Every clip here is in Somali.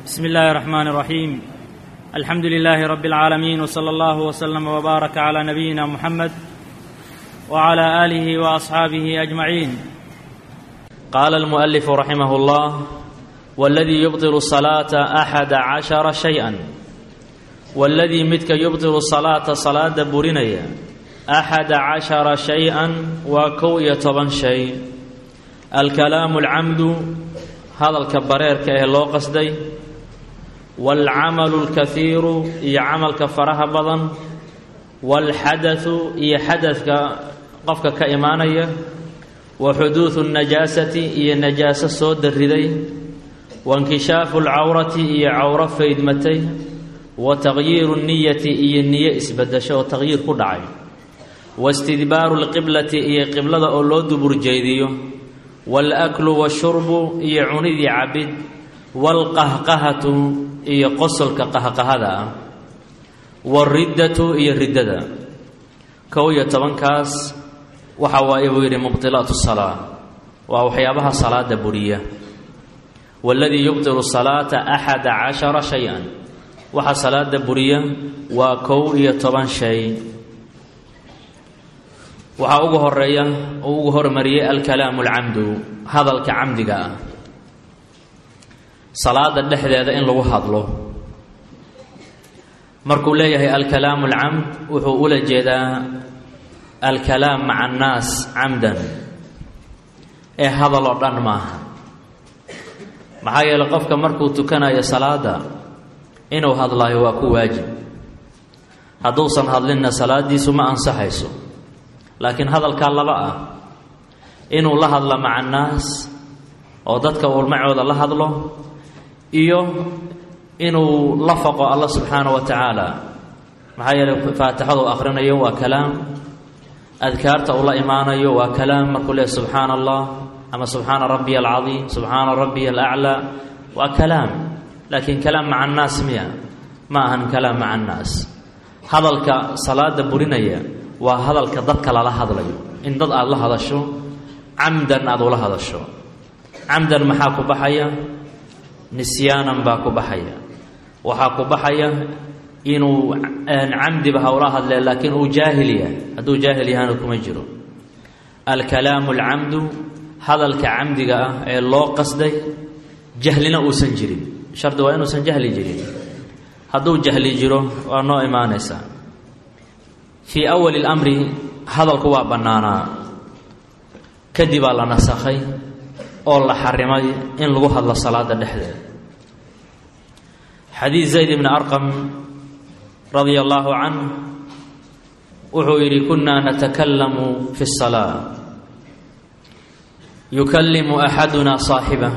بسم الله الرحمن الرحيم الحمد لله رب العالمين وصلى الله وسلم وبارك على نبينا محمد وعلى اله واصحابه اجمعين قال المؤلف رحمه الله والذي يبطل الصلاة أحد عشر شيئا والذي مدك يبطل الصلاة صلاة برنيا أحد عشر شيئا وكو يطبن شيء الكلام العمد هذا الكبرير كأه لو قصدي والعمل الكثير إي عمل كفرها بضن والحدث إي حدث قفك كإيمانية وحدوث النجاسة إي النجاسة صود الردي وانكشاف العورة إي عورة فيدمتي وتغيير النية إي النية إسبدش وتغيير كدعي واستدبار القبلة إي قبلة أولود برجيديو والأكل والشرب إي عندي عبد والقهقهة إي قصل كقهقهذا والردة إي الردة كوية طبنكاس وحوائي ويري مبطلات الصلاة وحيابها صلاة برية والذي يبطل الصلاة أحد عشر شيئا وحا صلاة برية وكوية طبن شيء waxaa ugu horeeya oo ugu hormariyay alkalaamu alcamdu hadalka camdiga ah salaada dhexdeeda in lagu hadlo markuu leeyahay alkalaamu alcamd wuxuu ula jeedaa alkalaam maca annaas camdan ee hadal oo dhan maaha maxaa yeeley qofka markuu tukanayo salaada inuu hadlaayo waa ku waajib hadduusan hadlinna salaadiisu ma ansaxayso laakiin hadalkaa laba ah inuu la hadlo maca annaas oo dadka ulmacooda la hadlo iyo inuu la faqo alla subxaana wa tacaala maxaa yeeley faatixadu akhrinayo waa kalaam adkaarta uu la imaanayo waa kalaam markuu leehay subxaana allah ama subxaana rabbiya alcadiim subxaana rabbiya alaclaa waa kalaam laakiin kalaam maca annaas miya ma ahan kalaam maca annaas hadalka salaada burinaya waa hadalka dadka lala hadlayo in dad aada la hadasho camdan aada ula hadasho camdan maxaa ku baxaya nisyaanan baa ku baxaya waxaa ku baxaya inuu camdiba hawla hadlee laakiin uu jaahil yahay hadduu jaahil yahana kuma jiro alkalaamu alcamdu hadalka camdiga ah ee loo qasday jahlina uusan jirin shardi waa inuusan jahli jirin hadduu jahli jiro waa noo imaanaysaa fii awali اlamri hadalku waa bannaanaa kadibaa la nasakhay oo la xarimay in lagu hadlo salaada dhexdeeda xadiid zayd bni arqam radia allaahu canh wuxuu yidhi kunaa natakalamu fi الsalaa yukallimu axaduna saaxibah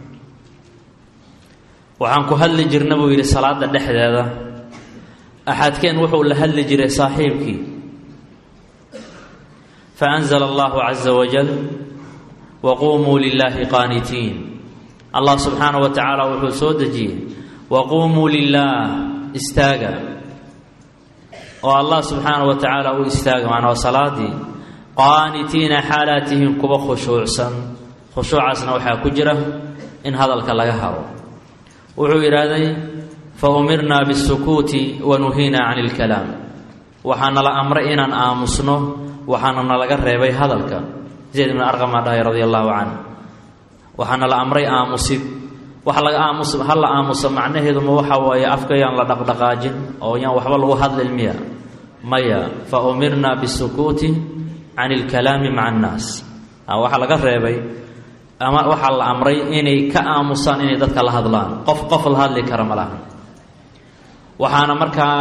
waxaan ku hadli jirna buu yidhi salaada dhexdeeda axadkeen wuxuu la hadli jiray saaxiibkii faanzla allahu caza wajal waquumuu lilaahi qaanitiin allah subxaana wa tacaala wuxuu soo dejiyey waquumuu lilaah istaaga oo allah subxaana wa tacaala u istaaga macnaa salaadii qaanitiina xaalaatihim kuwa khushuucsan khushuucaasna waxaa ku jira in hadalka laga haro wuxuu yidhaahday faumirnaa bisukuuti wa nuhiinaa cani ilkalaam waxaana la amray inaan aamusno waxaana nalaga reebay hadalka zayd ibn arqamaa dhahay radia allaahu canh waxaana la amray aamusid waxa laga aamus ha la aamuso macnaheeduma waxa waaye afka yaan la dhaqdhaqaajin oo yaan waxba lagu hadlin miya maya fa umirnaa bisukuuti cani ilkalaami maca annaas waxaa laga reebay ama waxaa la amray inay ka aamusaan inay dadka la hadlaan qof qof la hadli kara ma laha waxaana markaa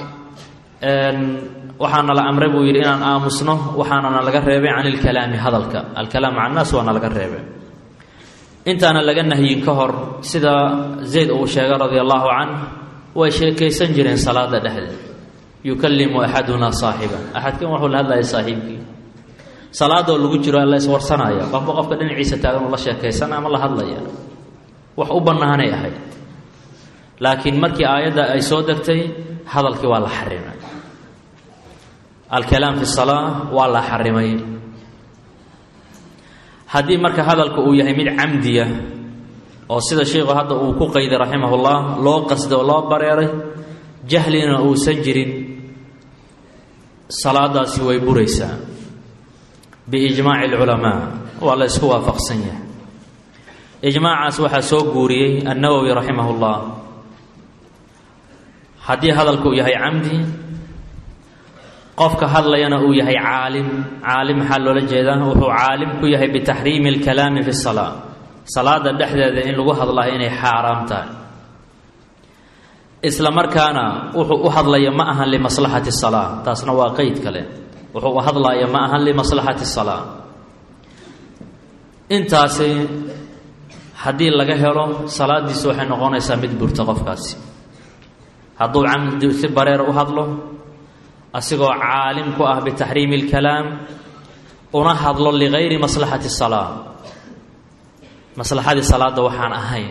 waxaana la amray buu yidhi inaan aamusno waxaanana laga reebay can ilkalaami hadalka alkalaam maca annaas waana laga reebay intaana laga nahyin ka hor sida zayd uu sheegay radia allaahu canh way sheekaysan jireen salaada dhexdeed yukallimu axaduna saaxiba axadkan wuxuu la hadlaya saaxiibkii salaadoo lagu jiro alla iswarsanaya qofba qofka dhinaciisa taagan uu la sheekaysan ama la hadlaya wax u bannaanay ahayd laakiin markii aayadda ay soo degtay hadalkii waa la xarimay alkalaam fi salaa waa la xarimay haddii marka hadalku uu yahay mid camdiya oo sida sheikhu hadda uu ku qayday raximahullah loo qasday oo loo bareeray jahlina uusan jirin salaadaasi way buraysaa biijmaaci alculamaa waa la isku waafaqsan yahay ijmaacaas waxaa soo guuriyey annawowi raximahullah haddii hadalku yahay camdi qofka hadlayana uu yahay caalim caalim maxaa loola jeedaa wuxuu caalim ku yahay bitaxriimi alkalaami fi salaa salaada dhexdeeda in lagu hadlayo inay xaaraam tahay isla markaana wuxuu u hadlaya ma ahan limaslaxati salaa taasna waa qeyd kale wuxuu u hadlaya ma ahan limaslaxati salaa intaasi haddii laga helo salaadiisu waxay noqonaysaa mid burta qofkaasi hadduu camdi si bareer u hadlo asigoo caalim ku ah bitaxriimi alkalaam una hadlo ligayri maslaxati salaa maslaxadii salaadda waxaan ahayn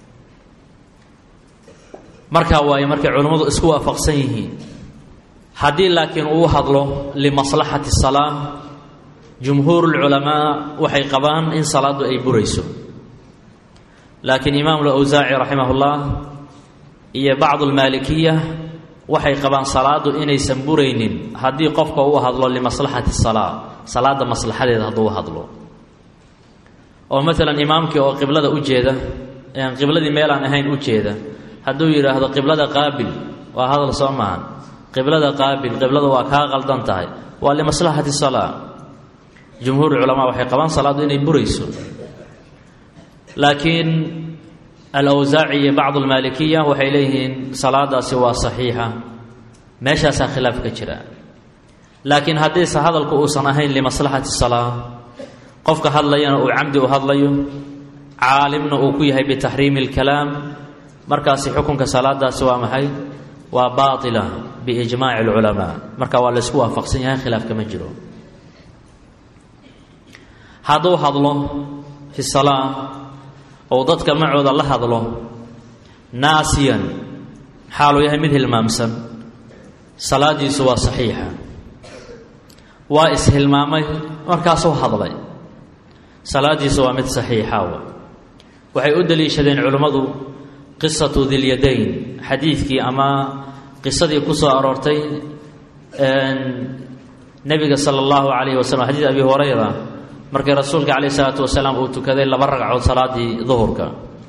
markaa waaye markay culimmadu isku waafaqsan yihiin haddii laakiin uu hadlo limaslaxati salaa jumhuur lculamaa waxay qabaan in salaaddu ay burayso laakiin imaamu lawsaaci raximahullah iyo bacdu lmaalikiya waxay qabaan salaadu inaysan buraynin haddii qofka uu hadlo limaslaxati salaa salaada maslaxadeeda hadduu hadlo oo maalan imaamkii oo qiblada u jeeda qibladii meelaan ahayn u jeeda hadduu yidhaahdo qiblada qaabil waa hadal soo maahan qiblada qaabil qiblada waa kaa qaldan tahay waa limaslaxati salaa jumhuur culamaa waxay qabaan salaaddu inay burayso laakiin alawsaaci iyo bacdu almaalikiya waxay leeyihiin salaadaasi waa saxiixa meeshaasaa khilaaf ka jira laakiin haddiise hadalku uusan ahayn limaslaxati salaa qofka hadlayana uu camdi u hadlayo caalimna uu ku yahay bitaxriimi alkalaam markaasi xukunka salaadaasi waa maxay waa baatila biijmaaci alculamaa marka waa laysku waafaqsan yahay khilaaf kama jiro hadduu hadlo fi salaa ou dadka macooda la hadlo naasiyan xaaluu yahay mid hilmaamsan salaadiisu waa saxiixa waa ishilmaamay markaasuu hadlay salaadiisu waa mid saxiixawa waxay u daliishadeen culimmadu qisatu dilyadayn xadiidkii ama qisadii ku soo aroortay nebiga sala allahu calayhi wasalam xadiid abi hurayra markii rasuulka calayh isalaatu wasalaam uu tukaday laba ragcood salaadii duhurka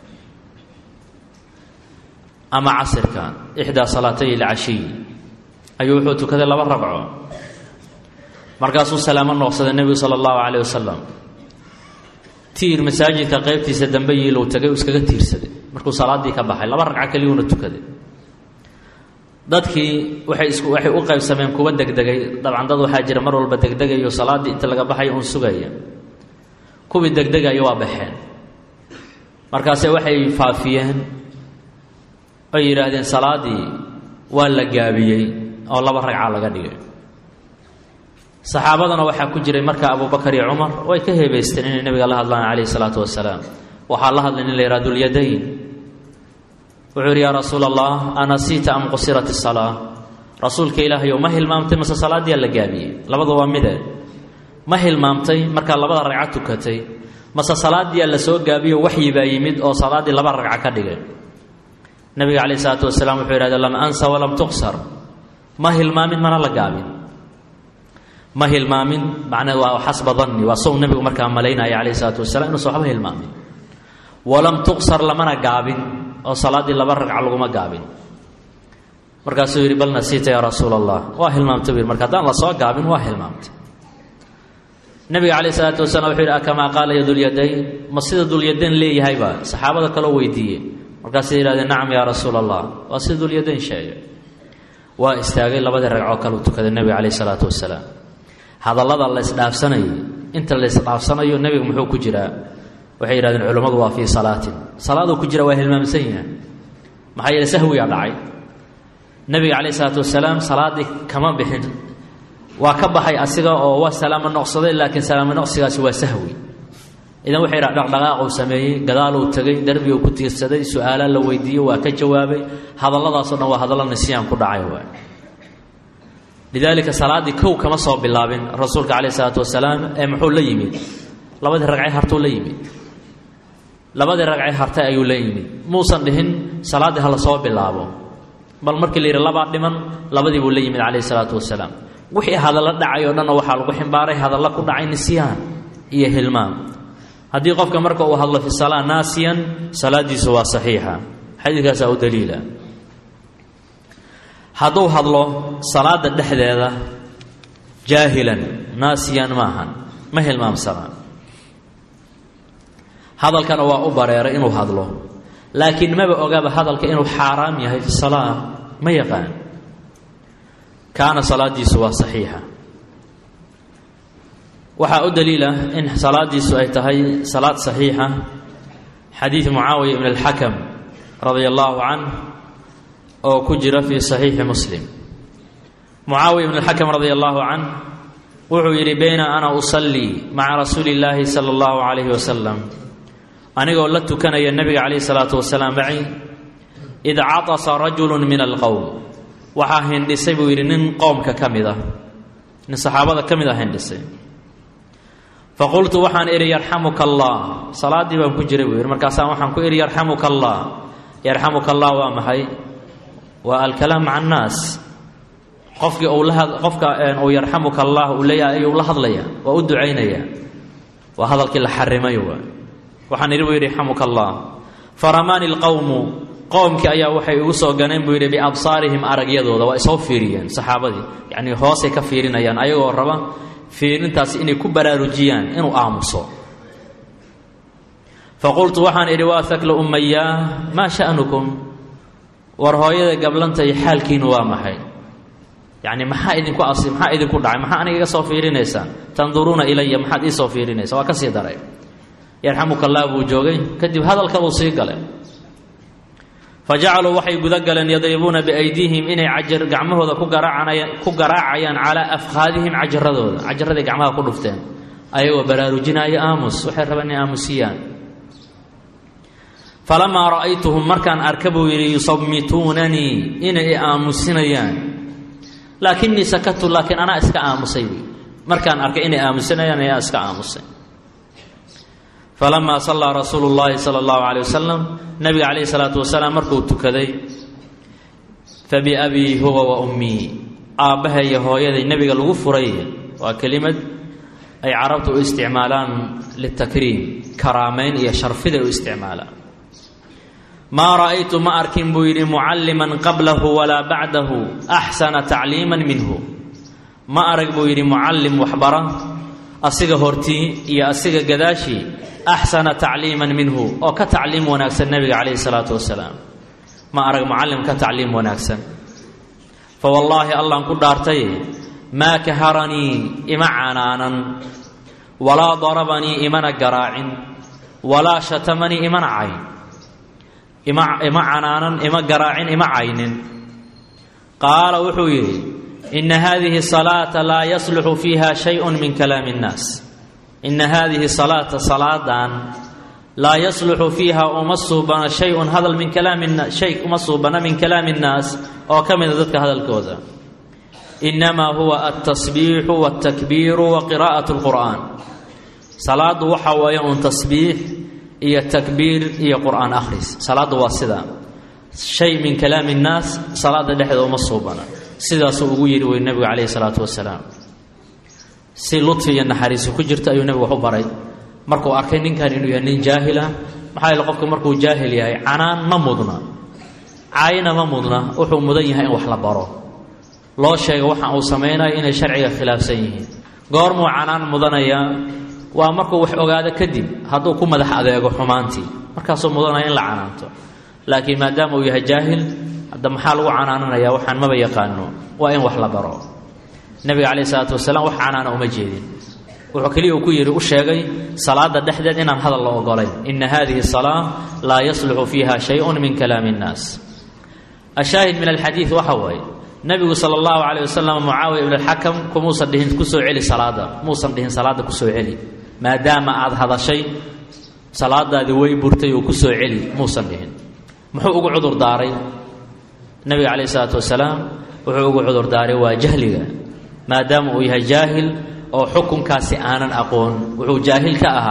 ama casirka ixdaa salaatay ilcashiy ayuu wuxuu tukaday laba ragco markaasuu salaamo nooqsaday nebigu sala allahu calayh wasalam tiir masaajidka qeybtiisa dambe yiilow tagay uu iskaga tiirsaday markuu salaaddii ka baxay laba ragco keliyuuna tukaday dadkii waxay isku waxay u qaybsameen kuwa degdegay dabcan dad waxaa jira mar walba degdegayo salaaddii inta laga baxayo uun sugaya kuwii degdegayo waa baxeen markaase waxay faafiyeen oy yidhaahdeen salaaddii waa la gaabiyey oo laba ragca laga dhigay saxaabadana waxaa ku jiray marka abubakar iyo cumar way ka heebaysteen inay nebiga la hadlaan calayhi salaatu wasalaam waxaa la hadlay nin la yidhaha dulyadayn wuxuu yidhi yaa rasuula allah anasiita am qusirat isalaa rasuulka ilaahayow ma hilmaamtay mase salaaddiyaa la gaabiyey labada waa mide ma hilmaamtay markaa labada ragca tukatay mase salaaddiyaa la soo gaabiyo waxyi baa yimid oo salaaddii laba ragca ka dhigay nabiga calayh isalaatu wasalaam wuxuu yidhahda lam ansa walam tuqsar ma hilmaamin mana la gaabin ma hilmaamin macnaa waa xasba danni waa sow nebigu markaa malaynaya calayh isalaatu wasalaam inuusan waxba hilmaamin walam tuqsar lamana gaabin oo salaaddii laba ragca laguma gaabin markaasuu yidhi bal nasiita yaa rasuula allah waa hilmaamtay bu yidhi marka haddaan la soo gaabin waa hilmaamtay nabiga calayh isalaatu wasalam wuxuu yidhi akamaa qaala ya dulyadayn ma sida dulyadayn leeyahayba saxaabada kaloo weydiiye markaasay yidhahdeen nacam yaa rasuula allah waa sida dulyadayn sheegay waa istaagay labadii ragcoo kale u tukaday nebiga calayh isalaatu wasalaam hadallada la isdhaafsanayay inta la isdhaafsanayo nebiga muxuu ku jiraa waxay yidhahdeen culammadu waa fii salaatin salaaduu ku jira waa hilmaamsan yahay maxaa yeele sahwigaa dhacay nebiga calayh isalaatu wasalaam salaaddii kama bixin waa ka baxay asiga oo waa salaamo noqsaday laakiin salaamo noqsigaasi waa sahwi idan waxay yidhaha dhaqdhaqaaquu sameeyey gadaaluu tegay darbiguu ku tiirsaday su-aalaa la weydiiyey waa ka jawaabay hadalladaasoo dhan waa hadallo nisyaan ku dhacay waay lidaalika salaaddii kow kama soo bilaabin rasuulka calayh isalaatu wasalaam ee muxuu la yimid labadii ragcay hartuu la yimid labadii ragcee hartay ayuu la yimid muusan dhihin salaaddii hala soo bilaabo bal markii la yidhi labaa dhiman labadii buu la yimid calayhi salaatu wasalaam wixii hadallo dhacay oo dhanna waxaa lagu ximbaaray hadallo ku dhacay nisyaan iyo hilmaam haddii qofka marka uu hadlo fi salaa naasiyan salaadiisu waa saxiixa xadiidkaasaa u daliila hadduu hadlo salaada dhexdeeda jaahilan naasiyan maahan ma hilmaamsana hadalkana waa u bareeray inuu hadlo laakiin maba ogaaba hadalka inuu xaaraam yahay fi salaa ma yaqaan kaana salaadiisu waa saxiixa waxaa u daliila in salaadiisu ay tahay salaad saxiixa xadiid mucaawiya ibn alxakam radia allaahu canh oo ku jira fii saxiixi muslim mucaawiya ibn alxakam radia allaahu canh wuxuu yidhi bayna ana usallii maca rasuuli illaahi sala allahu calayhi wasalam anigoo la tukanaya nebiga calayhi salaatu wasalaam maci id catasa rajulu min alqowm waxaa hindhisay buu yidhi nin qoomka ka mid ah nin saxaabada ka mid a hindhisay faqultu waxaan idhi yarxamuka allah salaaddii baan ku jiray buu yidhi markaasaan waxaan ku idhi yarxamuka allah yarxamuka allah waa maxay waa alkalaam maca annaas qofkii uu la qofka uu yarxamuka allah uu leeyahay ayuu la hadlaya waa u ducaynaya waa hadalkii la xarimay waa waxaan idhi buu yidhi yarxamuka allah faramaani lqowmu qowmkii ayaa waxay igu soo ganeen buu yidhi biabsaarihim aragyadooda waa isoo fiiriyeen saxaabadii yacnii hoosay ka fiirinayaan ayagoo raba fiirintaasi inay ku baraarujiyaan inuu aamuso faqultu waxaan idhi waa hakla ummayaa maa sha'nukum war hooyada gablantay xaalkiinu waa maxay yacni maxaa idinku asi maxaa idinku dhacay maxaa aniga iga soo fiirinaysaan tanduruuna ilaya maxaad ii soo fiirinaysa waa ka sii daray yarxamuka allah buu joogay kadib hadalkabuu sii galay fa jacaluu waxay guda galeen yadribuuna biaydiihim inay cajar gacmahooda ku garaacanaya ku garaacayaan calaa afkhaadihim cajaradooda cajaraday gacmaha ku dhufteen ayagoo baraarujinaayo aamus waxay rabeen inay aamusiyaan falamaa ra'aytuhum markaan arka buu yidhi yusammituunanii inay i aamusinayaan laakinii sakatu laakiin anaa iska aamusay buy markaan arkay inay aamusinayaan ayaa iska aamusay falamaa sallaa rasuulu llaahi sala allahu caleyh wasalam nabiga calayhi salaatu wasalaam markuu tukaday fabiabii huwa wa ummii aabbaha iyo hooyaday nebiga lagu furay waa kelimad ay carabtu u isticmaalaan litakriim karaamayn iyo sharfiday u isticmaalaan maa ra'aytu ma arkin buu yidhi mucalliman qablahu walaa bacdahu axsana tacliiman minhu ma arag buu yidhi mucallim waxbara asiga hortii iyo asiga gadaashii axsana tacliiman minhu oo ka tacliim wanaagsan nebiga calayhi salaatu wasalaam ma arag mucallim ka tacliim wanaagsan fa wallaahi allaan ku dhaartay maa kaharanii ima canaanan walaa darabanii imana garaacin walaa shatamanii imana cayn ima ima canaanan ima garaacin ima caynin qaala wuxuu yidhi ina hadihi salaata laa yasluxu fiiha shayun min kalaami اnnaas ina hadihi salaata salaadan laa yasluxu fiiha uma suubana shayun hadal min kalaami shay uma suubana min kalaami اnnaas oo ka mida dadka hadalkooda inamaa huwa altasbiixu wاltakbiiru wa qiraa'at اlqur'an salaadu waxa weeye un tasbiix iyo takbiir iyo qur'aan akhris salaaddu waa sidaa shay min kalaami اnnaas salaada dhexdeeda uma suubana sidaasuu ugu yidhi wey nebigu calayhi salaatu wasalaam si ludfi iyo naxariisi ku jirta ayuu nebigu wax u baray markuu arkay ninkan inuu yahay nin jaahila maxaa yeele qofku markuu jaahil yahay canaan ma mudna caayna ma mudna wuxuu mudan yahay in wax la baro loo sheega waxa uu samaynayo inay sharciga khilaafsan yihiin goormuu canaan mudanayaa waa markuu wax ogaado kadib hadduu ku madax adeego xumaantii markaasuu mudanaya in la canaanto laakiin maadaama uu yahay jaahil hadda maxaa lagu canaananaya waxaan maba yaqaano waa in wax la baro nebiga calayhi salaatu wasalaam wax canaana uma jeedin wuxuu keliya uu ku yidhi u sheegay salaada dhexdeed inaan hadal la ogolayn ina hadihi salaa laa yasluxu fiiha shayun min kalaami اnnaas ashaahid min alxadiid waxa waaye nebigu sala allahu calayh wasalam mucaawiya ibn alxakam kumuusan dhihin kusoo celi salaada muusan dhihin salaada kusoo celi maadaama aada hadashay salaadaadii way burtay oo kusoo celi muusan dhihin muxuu ugu cudur daaray nebiga calayh isalaatu wasalaam wuxuu ugu cudur daaray waa jahliga maadaama uu yahay jaahil oo xukunkaasi aanan aqoon wuxuu jaahil ka ahaa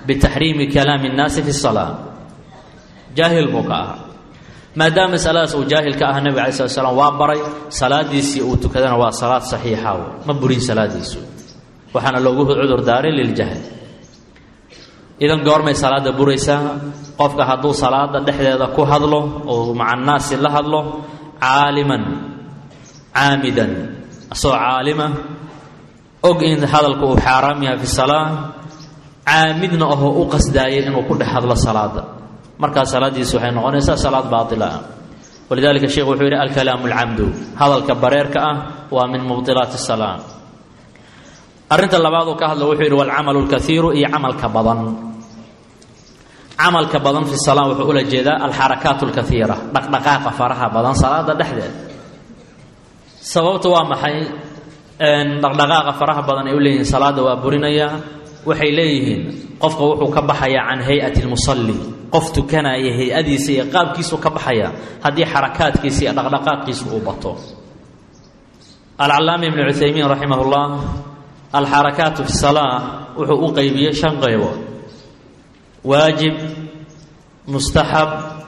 bitaxriimi kalaami اnnaasi fi الsalaa jaahil buu ka ahaa maadaama masaladaas uu jaahil ka aha nebig alay slat slam waa baray salaadiisii uu tukadana waa salaad saxiixa ma burin salaadiisu waxaana loogu cudur daaray liljahl idan goormay salaada buraysaa qofka hadduu salaada dhexdeeda ku hadlo oo maca annaasi la hadlo caaliman caamidan asagoo caalima og in hadalku uu xaaraam yahay fi salaa caamidna ahoo u qasdaayay inuu ku dhex hadlo salaada markaa salaadiisu waxay noqonaysaa salaad baatila ah walidalika sheekhu wuxuu yidhi alkalaamu alcamdu hadalka bareerka ah waa min mubdilaati salaa arrinta labaad uu ka hadla wuxuu yidhi walcamalu lkaiiru iyo camalka badan camalka badan fi salaa wuxuu ula jeedaa alxarakaat alkaiira dhaqdhaqaaqa faraha badan salaada dhexdeed sababta waa maxay dhaqdhaqaaqa faraha badan ay u leeyihiin salaada waa burinaya waxay leeyihiin qofka wuxuu ka baxayaa can hay-ati lmusalli qof tukanaya hay-adiisa iyo qaabkiisuu ka baxaya haddii xarakaadkiisa iyo dhaqdhaqaaqiisu uu bato alcalaama ibnu cuthaymiin raximah llah alxarakaatu fi salaa wuxuu u qeybiyey shan qaybood waajib mustaxab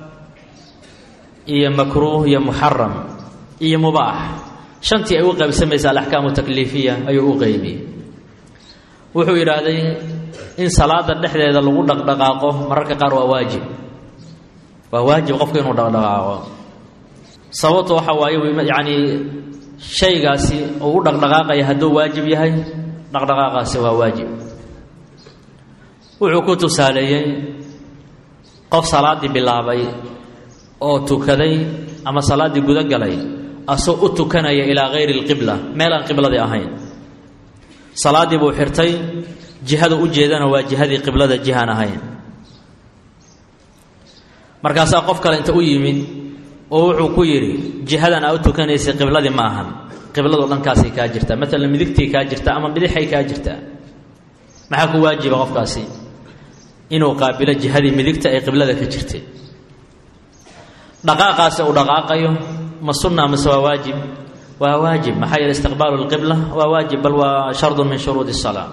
iyo makruuh iyo muxaram iyo mubaax shantii ay u qaybsamaysa alaxkaamu takliifiya ayuu u qeybiyey wuxuu yidhaahday in salaada dhexdeeda lagu dhaqdhaqaaqo mararka qaar waa waajib waa waajib qofka inuu dhaqdhaqaaqo sababta waxa waaye yacni shaygaasi uu u dhaqdhaqaaqaya hadduu waajib yahay dhaqdhaqaaqaasi waa waajib wuxuu ku tusaaleeyey qof salaaddii bilaabay oo tukaday ama salaaddii guda galay asoo u tukanaya ilaa hayri alqibla meel aan qibladii ahayn salaaddii buu xirtay jihada u jeedana waa jihadii qiblada jihaan ahayn markaasaa qof kale inta u yimid oo wuxuu ku yidhi jihadan aa u tukanaysay qibladii ma ahan qibladu dhankaasay kaa jirtaa maalan midigtay kaa jirtaa ama bidixay kaa jirtaa maxaa ku waajiba qofkaasi inuu qaabilo jihadii midigta ee qiblada ka jirtay dhaqaaqaasi uu dhaqaaqayo ma sunna mase waa waajib waa waajib maxaa yeele istiqbaalu lqibla waa waajib bal waa shardun min shuruudi salaa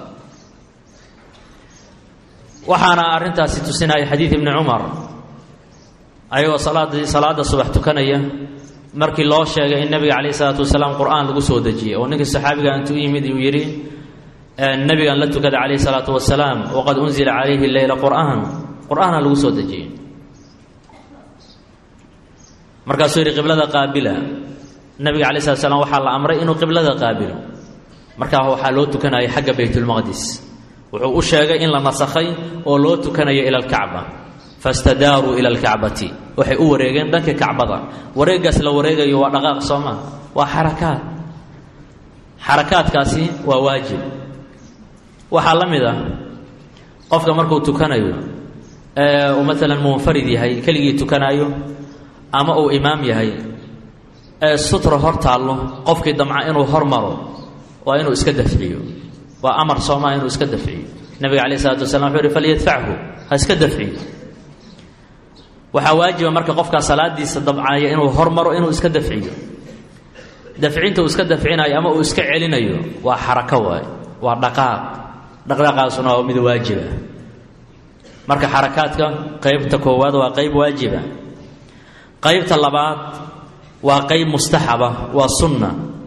waxaana arrintaasi tusinaya xadiid ibni cumar ayagoo salaadii salaada subax tukanaya markii loo sheegay in nabiga calayh isalaatu wasalaam qur-aan lagu soo dejiyey oo ninkii saxaabiga intuu yimid uu yidhi nabigan la tukada calayh isalaatu wasalaam waqad unzila calayhi leyla qur'aan qur-aana lagu soo dejiyey markaasuu yidhi qiblada qaabila nabiga calay slat slam waxaa la amray inuu qiblada qaabilo markaa waxaa loo tukanayay xagga baytulmaqdis wuxuu u sheegay in la nasakhay oo loo tukanayo ila alkacba fastadaaruu ila alkacbati waxay u wareegeen dhanka kacbada wareegaas la wareegayo waa dhaqaaq soo maa waa xarakaad xarakaadkaasi waa waajib waxaa la mid ah qofka markuu tukanayo ee uu maalan munfarid yahay keligii tukanaayo ama uu imaam yahay ee sutra hor taallo qofkii damca inuu hormaro waa inuu iska dafciyo waa amar soomaa inuu iska dafciyo nabiga calayh isalaatu wasalaam wuxuu yihi falyadfachu ha iska dafciyo waxaa waajiba marka qofkaa salaadiisa dabcaya inuu hormaro inuu iska dafciyo dafcinta uu iska dafcinayo ama uu iska celinayo waa xarako waay waa dhaqaaq dhaqdhaqaasuna waa mid waajiba marka xarakaadka qeybta koowaad waa qeyb waajiba qeybta labaad waa qeyb mustaxaba waa sunna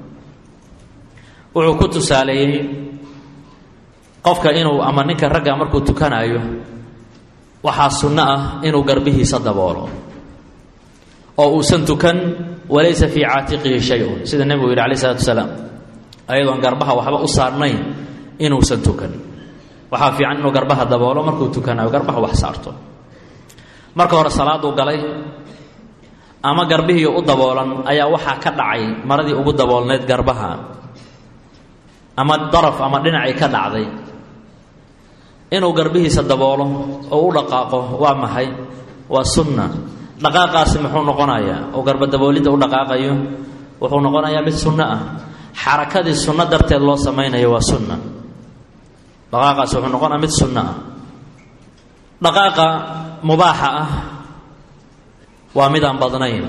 wuxuu ku tusaaleeyey qofka inuu ama ninka ragga markuu tukanaayo waxaa sunno ah inuu garbihiisa daboolo oo uusan tukan walaysa fii caatiqihi shay-un sida nebigu yidhi alay isalaatu wasalaam ayadoon garbaha waxba u saarnayn inuusan tukan waxaa fiican inuu garbaha daboolo markuu tukanayo garbaha wax saarto marka hore salaaduu galay ama garbihii u daboolan ayaa waxaa ka dhacay maradii ugu daboolneyd garbaha ama daraf ama dhinacay ka dhacday inuu garbihiisa daboolo oo u dhaqaaqo waa maxay waa sunna dhaqaaqaasi muxuu noqonayaa oo garba daboolidda u dhaqaaqayo wuxuu noqonayaa mid sunno ah xarakadii sunno darteed loo samaynayo waa sunna dhaqaaqaasi wuxuu noqonaya mid sunno ah dhaqaaqa mubaaxa ah waa midaan badnayn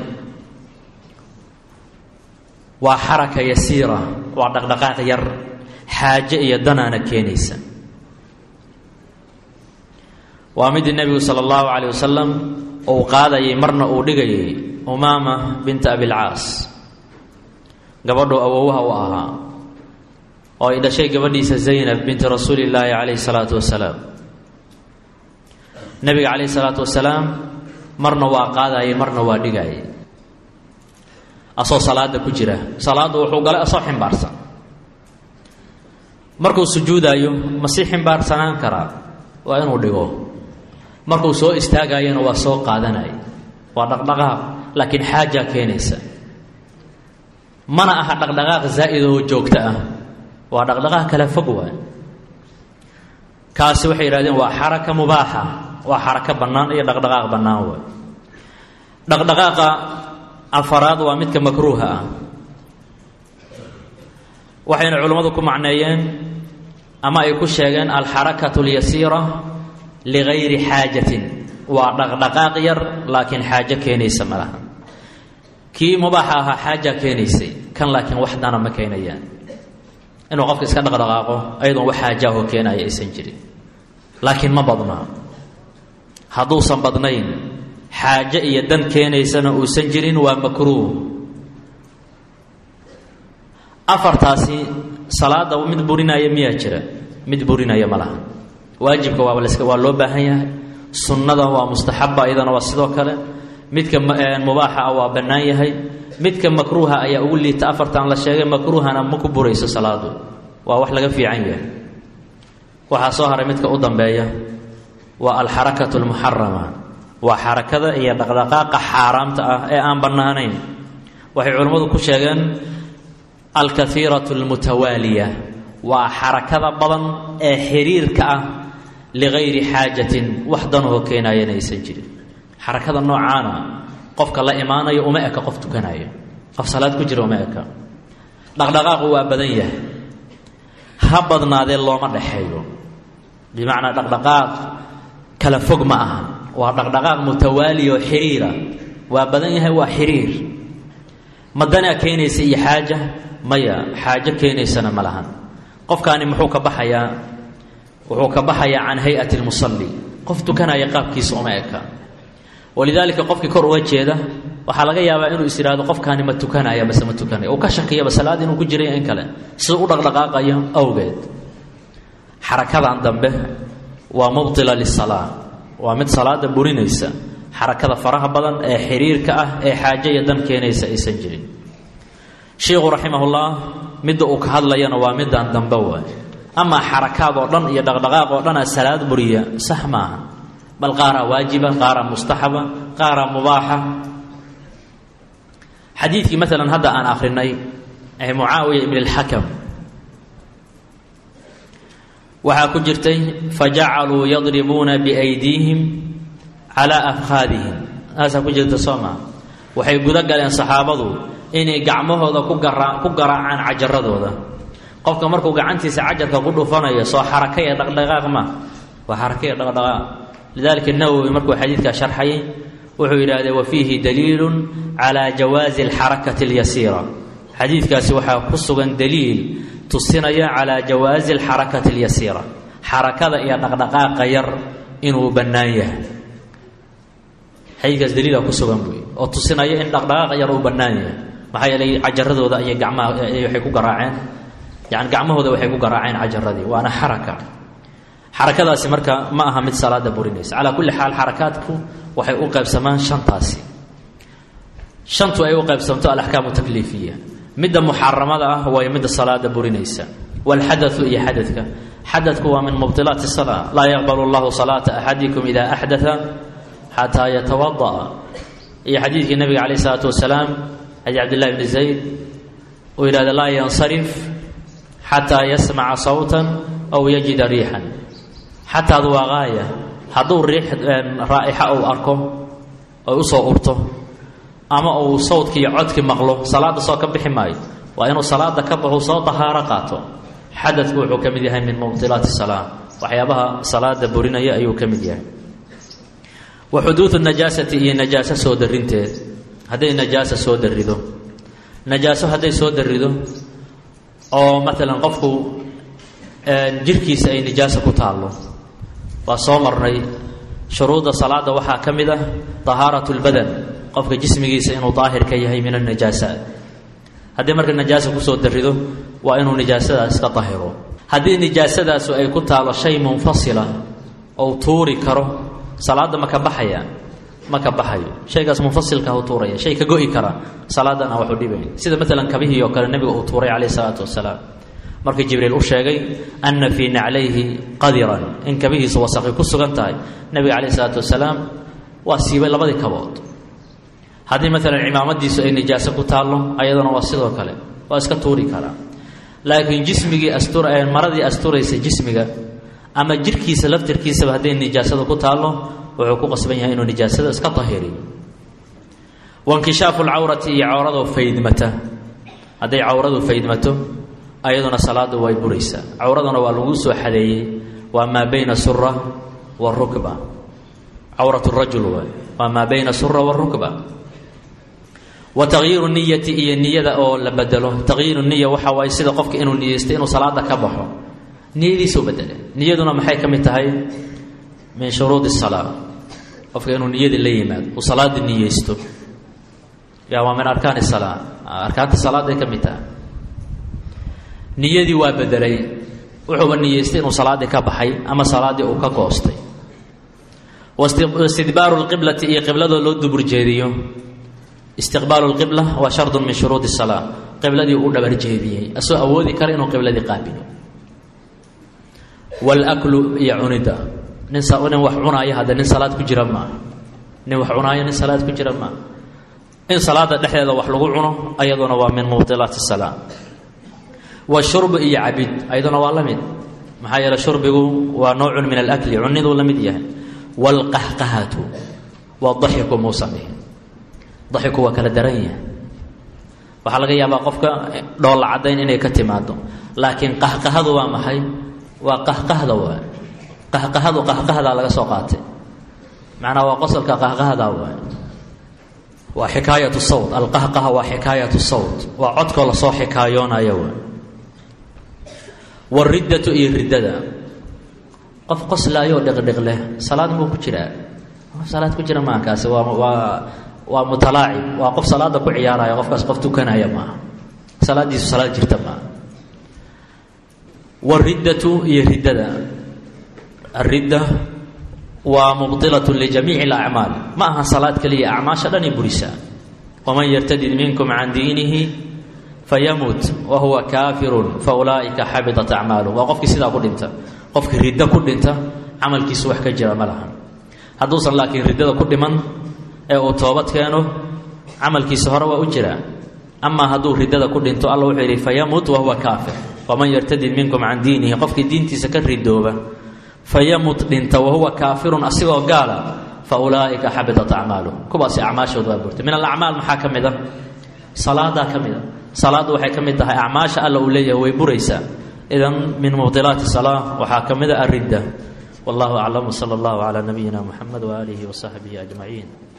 waa xaraka yasiira waa dhaqdhaqaaq yar xaaje iyo danaana keenaysa waa midii nebigu sala allahu calayh wasalam uu qaadayay marna uu dhigayay umaama binta abilcaas gabadhuu awowaha u ahaa oo ay dhashay gabadhiisa zaynab binti rasuuli illaahi calayhi salaatu wasalaam nebiga calayhi salaatu wasalaam marna waa qaadayay marna waa dhigayay asoo salaada ku jira salaaddu wuxuu galay asoo ximbaarsan markuu sujuudaayo ma sii ximbaarsanaan karaa waa inuu dhigo markuu soo istaagayana waa soo qaadanaya waa dhaqdhaqaaq laakiin xaajaa keenaysa mana aha dhaqdhaqaaq zaa'id oo joogto ah waa dhaqdhaqaaq kala fog waay kaasi waxay yidhahdeen waa xaraka mubaaxa waa xarako bannaan iyo dhaqdhaqaaq bannaan waay dhaqdhaqaaqa afaraad waa midka makruuha ah waxayna culimmadu ku macneeyeen ama ay ku sheegeen alxarakatu اlyasiira ligayri xaajatin waa dhaqdhaqaaq yar laakiin xaajo keenaysa ma laha kii mubaaxa ahaa xaaja keenaysay kan laakiin wax dana ma keenayaan inuu qofka iska dhaqdhaqaaqo ayadoon wax xaajaahoo keenaya aysan jirin laakiin ma badnaa hadduusan badnayn xaajo iyo dan keenaysana uusan jirin waa makruuh afartaasi salaada mid burinaya miyaa jira mid burinaya ma laha waajibka waaba laska waa loo baahan yahay sunnada waa mustaxaba iyadana waa sidoo kale midka mubaaxa ah waa bannaan yahay midka makruuha ayaa ugu liita afartan la sheegay makruuhana ma ku burayso salaadu waa wax laga fiican yahay waxaa soo haray midka u dambeeya waa alxarakatu almuxarama waa xarakada iyo dhaqdhaqaaqa xaaraamta ah ee aan bannaanayn waxay culimmadu ku sheegeen alkaiiratu almutawaaliya waa xarakada badan ee xiriirka ah ligayri xaajatin wax danahoo keenayana aysan jirin xarakada noocaana qofka la imaanayo uma eka qof tukanayo qof salaad ku jira uma eka dhaqdhaqaaqu waa badan yahay ha badnaadee looma dhexeeyo bimacnaa dhaqdhaqaaq kala fog ma aha waa dhaqdhaqaaq mutawaali oo xiriira waa badan yahay waa xiriir ma danaa keenaysa iyo xaaja maya xaajo keenaysana ma lahan qofkaani muxuu ka baxayaa wuxuu ka baxayaa can hay-ati lmusalli qof tukanaya qaabkiisa uma eka walidaalika qofkii kor uga jeeda waxaa laga yaabaa inuu is yidhahdo qofkaani ma tukanaya mase ma tukanaya uu ka shakiyaba salaad inuu ku jiray in kale siduu u dhaqdhaqaaqayo awgeed xarakadan dambe waa mubtila lisalaa waa mid salaada burinaysa xarakada faraha badan ee xiriirka ah ee xaajo iyo dan keenaysa aysan jirin sheikhu raximahullah midda uu ka hadlayana waa middan dambe waay amaa xarakaad oo dhan iyo dhaqdhaqaaq oo dhanaa salaad buriya sax maaha bal qaaraa waajiba qaaraa mustaxaba qaaraa mubaaxa xadiidkii maalan hadda aan akrinay ee mucaawiya ibn اlxakam waxaa ku jirtay fajacaluu yadribuuna biaydiihim calaa afkhaadihim taasaa ku jirta soo maa waxay guda galeen saxaabadu inay gacmahooda ku gara ku garaacaan cajaradooda qofka markuu gacantiisa cajarka ku dhufanayo soo xaraka ee dhaqdhaqaaq ma waa xaraka ee dhaqdhaqaaq lidalika nawowi markuu xadiidkaa sharxayay wuxuu yidhahdee wa fiihi daliilun calaa jawaazi alxarakati اlyasiira xadiidkaasi waxaa ku sugan daliil tusinaya calaa jawaazi alxarakati اlyasiira xarakada iyo dhaqdhaqaaqa yar inuu bannaan yahay xadiidkaas daliila ku sugan buy oo tusinaya in dhaqdhaqaaqa yar uu bannaan yahay maxaa yeelay cajaradooda ayay gamaha waxay ku garaaceen yani gacmahooda waxay ku garaaceen cajaradii waana xaraka xarakadaasi marka ma aha mid salaada burinaysa calaa kulli xaal xarakaadku waxay u qaybsamaan shantaasi shantu ay u qaybsamto alaxkaamu takliifiya midda muxaramada ah way midda salaada burinaysa walxadatu iyo xadadka xadadku waa min mubdilaati salaa laa yaqbalu llahu salaata axadikum ida axdaa xataa yatawada'a iyo xadiidkii nabiga calayh isalaatu wasalaam xadiid cabdillahi bni zayd uu yidhahda laa yansarif xataa yasmaca sawtan aw yajida riixan xataadu waa gaaya hadduu riix raa'ixa uu arko oy usoo urto ama uu sawdki iyo codki maqlo salaada soo ka bixi maayo waa inuu salaada ka baxu soo dahaaro qaato xadadku wuxuu ka mid yahay min mubdilaati salaa waxyaabaha salaada burinaya ayuu ka mid yahay wa xuduudu najaasati iyo najaaso soo darinteed hadday najaasa soo darido najaaso hadday soo darido oo maalan qofku jirkiisa ay nijaasa ku taallo waa soo marnay shuruudda salaada waxaa ka mid ah طahaaraة اlbadan qofka jismigiisa inuu daahir ka yahay min الnajaasaat haddii marka najaasa kusoo darido waa inuu nijaasadaas iska dahiro haddii nijaasadaasu ay ku taalo shay munfasila ou tuuri karo salaadda ma ka baxaya ma ka baxayo shaygaas munfasilka u tuuraya shay ka go-i kara salaadan aan wax u dhibayn sida maalan kabihii oo kale nebiga uu tuuray calayh isalaatu wasalaam markii jibriil u sheegay anna fii naclayhi qadiran in kabihiisa wasaqi ku sugan tahay nebiga calayh isalaatu wasalaam waa siibay labadii kabood haddii maalan cimaamadiisu ay nijaaso ku taallo ayadana waa sidoo kale waa iska tuuri karaa laakiin jismigii astur maradii asturaysa jismiga ama jirkiisa laftirkiisaba hadday nijaasada ku taallo wuxuu ku qasban yahay inuu nijaasada iska tahiriyo wankishaafu lcawrati iyo cawrado faydmata hadday cawradu faydmato ayaduna salaadu way buraysaa cawraduna waa lagu soo xadeeyey waa maa bayna sura warukba cawrat rajul waay waa maa bayna sura warukba wa tagyiiru niyati iyo niyada oo la bedelo tagyiiru niya waxa waaye sida qofka inuu niyeysto inuu salaada ka baxo niyadiisuu bedele niyaduna maxay ka mid tahay min shuruudi salaa qofka inuu niyadii la yimaado uu salaada niyeysto ya waa min arkaani salaa arkaanta salaaday ka mid tahay niyadii waa bedelay wuxuuba niyeystay inuu salaaddii ka baxay ama salaaddii uu ka goostay wastidbaaru lqiblati iyo qibladoo loo dubur jeediyo istiqbaalu lqibla waa shardun min shuruudi salaa qibladii uu dhabar jeediyey asoo awoodi kara inuu qibladii qaabilo wlaklu iyo cunidda nin nin wax cunaaya hadde nin salaad ku jira maaha nin wax cunaaya nin salaad ku jira maaha in salaada dhexdeeda wax lagu cuno ayaduna waa min mubdilaati salaa washurbu iyo cabid ayaduna waa la mid maxaa yeele shurbigu waa noocun min alakli cuniduu la mid yahay waalqahqahatu wadaxiku muusan dhihin daxiku waa kala daran yahay waxaa laga yaabaa qofka dhoolla caddayn inay ka timaado laakiin qahqahadu waa maxay waa qahqahda waay qahqahadu qahqahdaa laga soo qaatay macnaa waa qosolka qahqahda waay waa xikaayatu sawt alqahqaha waa xikaayatu sawt waa codkoo lasoo xikaayoonayo waay wariddatu iyo riddada qof qoslaayoo dhiqdhiq leh salaad muu ku jiraa salaad ku jira maa kaasi waa waa waa mutalaacib waa qof salaada ku ciyaaraya qofkaas qof tukanaya maaha salaadiisu salaad jirta maaha wariddatu iyo riddada aridda waa mubdilat lijamiici alacmaal ma aha salaad keliya acmaasha dhan i burisaa waman yartadid minkum can diinihi fayamut wa huwa kaafirun fa ulaa'ika xabitat acmaalu waa qofkii sidaa ku dhinta qofkii riddo ku dhinta camalkiisu wax ka jira ma laha hadduusan laakiin riddada ku dhiman ee uu toobad keeno camalkiisa hore waa u jiraa amaa hadduu riddada ku dhinto alla wuxuu yidhi fayamut wa huwa kaafir waman yartadid minkum can diinihi qofkii diintiisa ka ridooba fayamut dhinta wahuwa kaafirun asigoo gaala fa ulaa'ika xabitat acmaalu kuwaasi acmaashooda waa burtay min alacmaal maxaa ka mid a salaadaa ka mid a salaaddu waxay ka mid tahay acmaasha alla uu leeyahay way buraysaa idan min mubdilaati salaa waxaa ka mid a aridda wallahu aclam wsala allahu calaa nabiyina muxamed waaalihi wasaxbihi ajmaciin